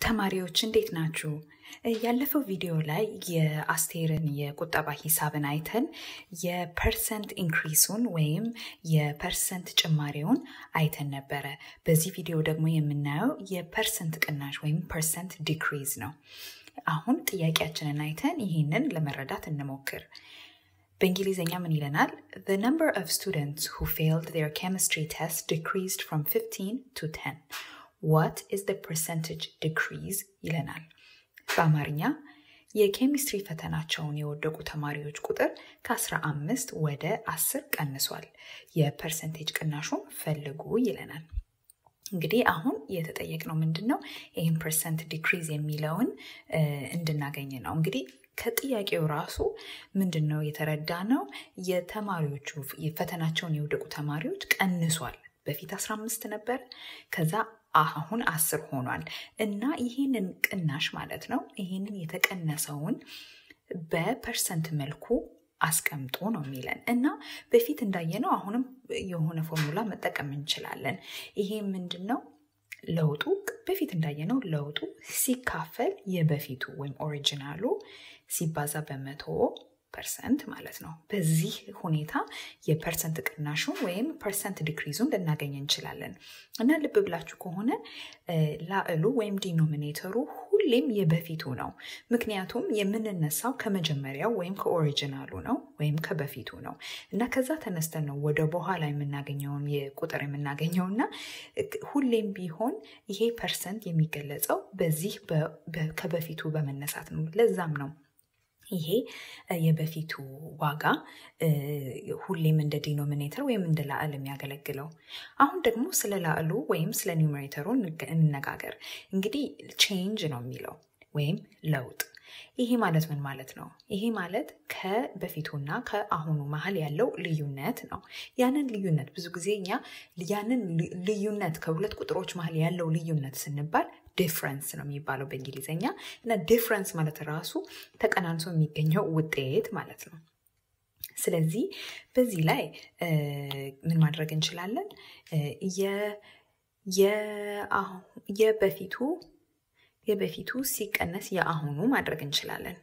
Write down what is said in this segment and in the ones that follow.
ተማሪዎች እንዴት ናችሁ? ያለፈው ቪዲዮ ላይ የአስቴርን የቁጠባ ሂሳብን አይተን የፐርሰንት ኢንክሪሱን ወይም የፐርሰንት ጭማሪውን አይተን ነበረ። በዚህ ቪዲዮ ደግሞ የምናየው የፐርሰንት ቅናሽ ወይም ፐርሰንት ዲክሪዝ ነው። አሁን ጥያቄያችንን አይተን ይህንን ለመረዳት እንሞክር። በእንግሊዝኛ ምን ይለናል? The number of students who failed their chemistry test decreased from 15 to 10. What is the percentage decrease ይለናል። በአማርኛ የኬሚስትሪ ፈተናቸውን የወደቁ ተማሪዎች ቁጥር ከ15 ወደ 10 ቀንሷል። የፐርሰንቴጅ ቅናሹን ፈልጉ ይለናል። እንግዲህ አሁን የተጠየቅነው ምንድን ነው? ይህን ፐርሰንት ዲክሪዝ የሚለውን እንድናገኝ ነው። እንግዲህ ከጥያቄው ራሱ ምንድን ነው የተረዳ ነው የተማሪዎቹ ፈተናቸውን የወደቁ ተማሪዎች ቀንሷል። በፊት 15 ነበር፣ ከዛ አሁን አስር ሆኗል እና ይህንን ቅናሽ ማለት ነው ይህንን የተቀነሰውን በፐርሰንት መልኩ አስቀምጦ ነው የሚለን እና በፊት እንዳየነው አሁንም የሆነ ፎርሙላ መጠቀም እንችላለን። ይሄ ምንድን ነው? ለውጡ በፊት እንዳየነው ለውጡ ሲካፈል የበፊቱ ወይም ኦሪጂናሉ ሲባዛ በመቶ ፐርሰንት ማለት ነው። በዚህ ሁኔታ የፐርሰንት ቅናሹን ወይም ፐርሰንት ዲክሪዙን ልናገኝ እንችላለን እና ልብ ብላችሁ ከሆነ ላዕሉ ወይም ዲኖሚኔተሩ ሁሌም የበፊቱ ነው። ምክንያቱም የምንነሳው ከመጀመሪያው ወይም ከኦሪጂናሉ ነው ወይም ከበፊቱ ነው እና ከዛ ተነስተን ነው ወደ በኋላ የምናገኘውን የቁጥር የምናገኘው እና ሁሌም ቢሆን ይሄ ፐርሰንት የሚገለጸው በዚህ ከበፊቱ በመነሳት ነው። ለዛም ነው ይሄ የበፊቱ ዋጋ ሁሌም እንደ ዲኖሚኔተር ወይም እንደ ላዕል የሚያገለግለው። አሁን ደግሞ ስለ ላዕሉ ወይም ስለ ኒውሜሬተሩ እንነጋገር። እንግዲህ ቼንጅ ነው የሚለው ወይም ለውጥ። ይሄ ማለት ምን ማለት ነው? ይሄ ማለት ከበፊቱና ከአሁኑ መሀል ያለው ልዩነት ነው። ያንን ልዩነት ብዙ ጊዜ እኛ ያንን ልዩነት ከሁለት ቁጥሮች መሀል ያለው ልዩነት ስንባል ዲፍረንስ ነው የሚባለው በእንግሊዝኛ እና ዲፍረንስ ማለት ራሱ ተቀናንሶ የሚገኘው ውጤት ማለት ነው። ስለዚህ በዚህ ላይ ምን ማድረግ እንችላለን? የበፊቱ የበፊቱ ሲቀነስ የአሁኑ ማድረግ እንችላለን።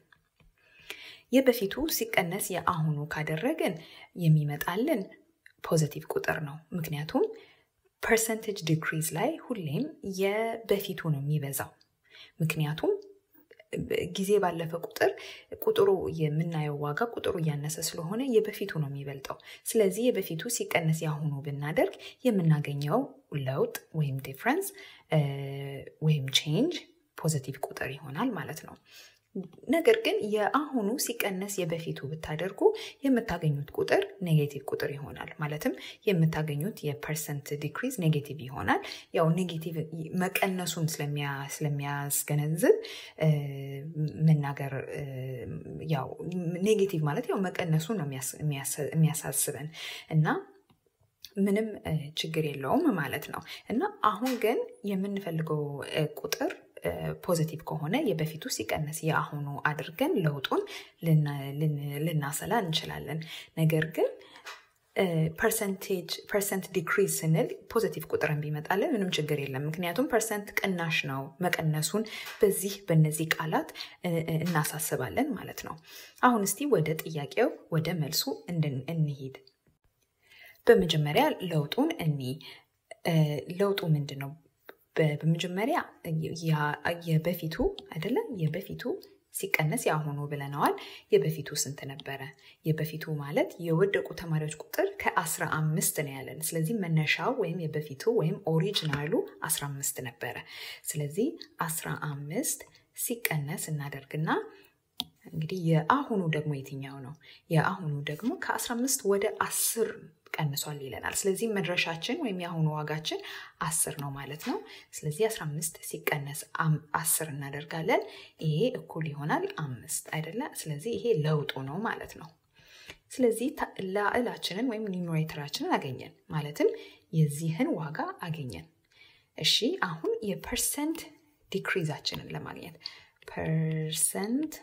የበፊቱ ሲቀነስ የአሁኑ ካደረግን የሚመጣልን ፖዘቲቭ ቁጥር ነው። ምክንያቱም ፐርሰንቴጅ ዲክሪዝ ላይ ሁሌም የበፊቱ ነው የሚበዛው። ምክንያቱም ጊዜ ባለፈ ቁጥር ቁጥሩ የምናየው ዋጋ ቁጥሩ እያነሰ ስለሆነ የበፊቱ ነው የሚበልጠው። ስለዚህ የበፊቱ ሲቀነስ የአሁኑ ብናደርግ የምናገኘው ለውጥ ወይም ዲፍረንስ ወይም ቼንጅ ፖዘቲቭ ቁጥር ይሆናል ማለት ነው። ነገር ግን የአሁኑ ሲቀነስ የበፊቱ ብታደርጉ የምታገኙት ቁጥር ኔጌቲቭ ቁጥር ይሆናል። ማለትም የምታገኙት የፐርሰንት ዲክሪዝ ኔጌቲቭ ይሆናል። ያው ኔጌቲቭ መቀነሱን ስለሚያስገነዝብ መናገር ያው ኔጌቲቭ ማለት ያው መቀነሱን ነው የሚያሳስበን እና ምንም ችግር የለውም ማለት ነው እና አሁን ግን የምንፈልገው ቁጥር ፖዚቲቭ ከሆነ የበፊቱ ሲቀነስ የአሁኑ አድርገን ለውጡን ልናሰላ እንችላለን። ነገር ግን ፐርሰንቴጅ ፐርሰንት ዲክሪዝ ስንል ፖዚቲቭ ቁጥርን ቢመጣልን ምንም ችግር የለም። ምክንያቱም ፐርሰንት ቅናሽ ነው። መቀነሱን በዚህ በእነዚህ ቃላት እናሳስባለን ማለት ነው። አሁን እስቲ ወደ ጥያቄው ወደ መልሱ እንሂድ። በመጀመሪያ ለውጡን እኒ ለውጡ ምንድን ነው? በመጀመሪያ የበፊቱ አይደለም የበፊቱ ሲቀነስ የአሁኑ ብለነዋል። የበፊቱ ስንት ነበረ? የበፊቱ ማለት የወደቁ ተማሪዎች ቁጥር ከአስራ አምስት ነው ያለን። ስለዚህ መነሻው ወይም የበፊቱ ወይም ኦሪጂናሉ አስራ አምስት ነበረ። ስለዚህ አስራ አምስት ሲቀነስ እናደርግና እንግዲህ የአሁኑ ደግሞ የትኛው ነው? የአሁኑ ደግሞ ከአስራ አምስት ወደ አስር ቀንሷል ይለናል። ስለዚህ መድረሻችን ወይም የአሁኑ ዋጋችን አስር ነው ማለት ነው። ስለዚህ 15 ሲቀነስ አስር እናደርጋለን። ይሄ እኩል ይሆናል አምስት አይደለ? ስለዚህ ይሄ ለውጡ ነው ማለት ነው። ስለዚህ ላዕላችንን ወይም ኒውሜሬተራችንን አገኘን፣ ማለትም የዚህን ዋጋ አገኘን። እሺ አሁን የፐርሰንት ዲክሪዛችንን ለማግኘት ፐርሰንት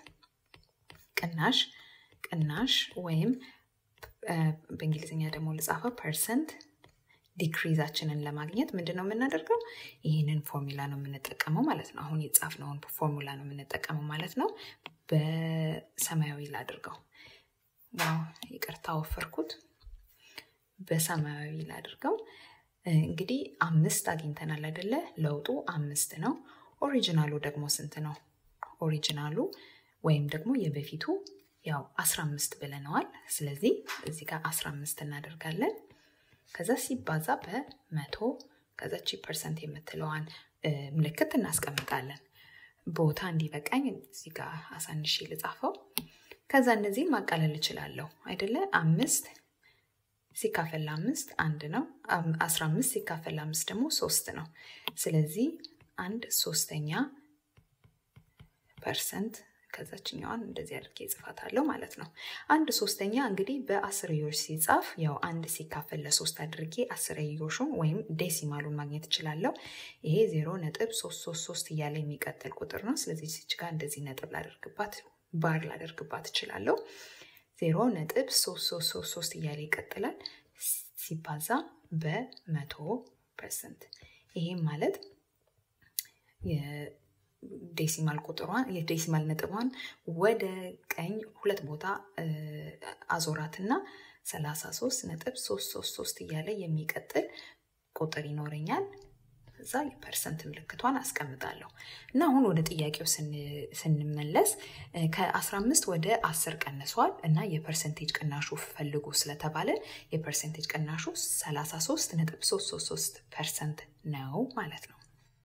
ቅናሽ ቅናሽ ወይም በእንግሊዝኛ ደግሞ ልጻፈው ፐርሰንት ዲክሪዛችንን ለማግኘት ምንድን ነው የምናደርገው? ይህንን ፎርሙላ ነው የምንጠቀመው ማለት ነው። አሁን የጻፍነውን ፎርሙላ ነው የምንጠቀመው ማለት ነው። በሰማያዊ ላድርገው። ዋው ይቅርታ ወፈርኩት። በሰማያዊ ላድርገው። እንግዲህ አምስት አግኝተናል አይደለ? ለውጡ አምስት ነው። ኦሪጂናሉ ደግሞ ስንት ነው? ኦሪጂናሉ ወይም ደግሞ የበፊቱ ያው 15 ብለነዋል። ስለዚህ እዚህ ጋር 15 እናደርጋለን። ከዛ ሲባዛ በመቶ ከዛቺ ፐርሰንት የምትለዋን ምልክት እናስቀምጣለን። ቦታ እንዲበቃኝ እዚህ ጋር አሳንሼ ልጻፈው። ከዛ እነዚህን ማቃለል እችላለሁ አይደለ? አምስት ሲካፈል አምስት አንድ ነው። አስራ አምስት ሲካፈል አምስት ደግሞ ሶስት ነው። ስለዚህ አንድ ሶስተኛ ፐርሰንት ከዛችኛዋን እንደዚህ አድርጌ እጽፋታለሁ ማለት ነው። አንድ ሶስተኛ እንግዲህ በአስርዮሽ ሲጻፍ ያው አንድ ሲካፈል ለሶስት አድርጌ አስርዮሹን ወይም ዴሲማሉን ማግኘት እችላለሁ። ይሄ ዜሮ ነጥብ ሶስት ሶስት ሶስት እያለ የሚቀጥል ቁጥር ነው። ስለዚህ ዚች ጋር እንደዚህ ነጥብ ላደርግባት ባር ላደርግባት እችላለሁ። ዜሮ ነጥብ ሶስት ሶስት ሶስት ሶስት እያለ ይቀጥላል ሲባዛ በመቶ ፐርሰንት ይሄም ማለት ዴሲማል ቁጥሯን የዴሲማል ነጥቧን ወደ ቀኝ ሁለት ቦታ አዞራትና 33 ነጥብ 333 እያለ የሚቀጥል ቁጥር ይኖረኛል። እዛ የፐርሰንት ምልክቷን አስቀምጣለሁ እና አሁን ወደ ጥያቄው ስንመለስ ከ15 ወደ 10 ቀንሷል እና የፐርሰንቴጅ ቅናሹ ፈልጉ ስለተባለ የፐርሰንቴጅ ቅናሹ 33 ነጥብ 333 ፐርሰንት ነው ማለት ነው።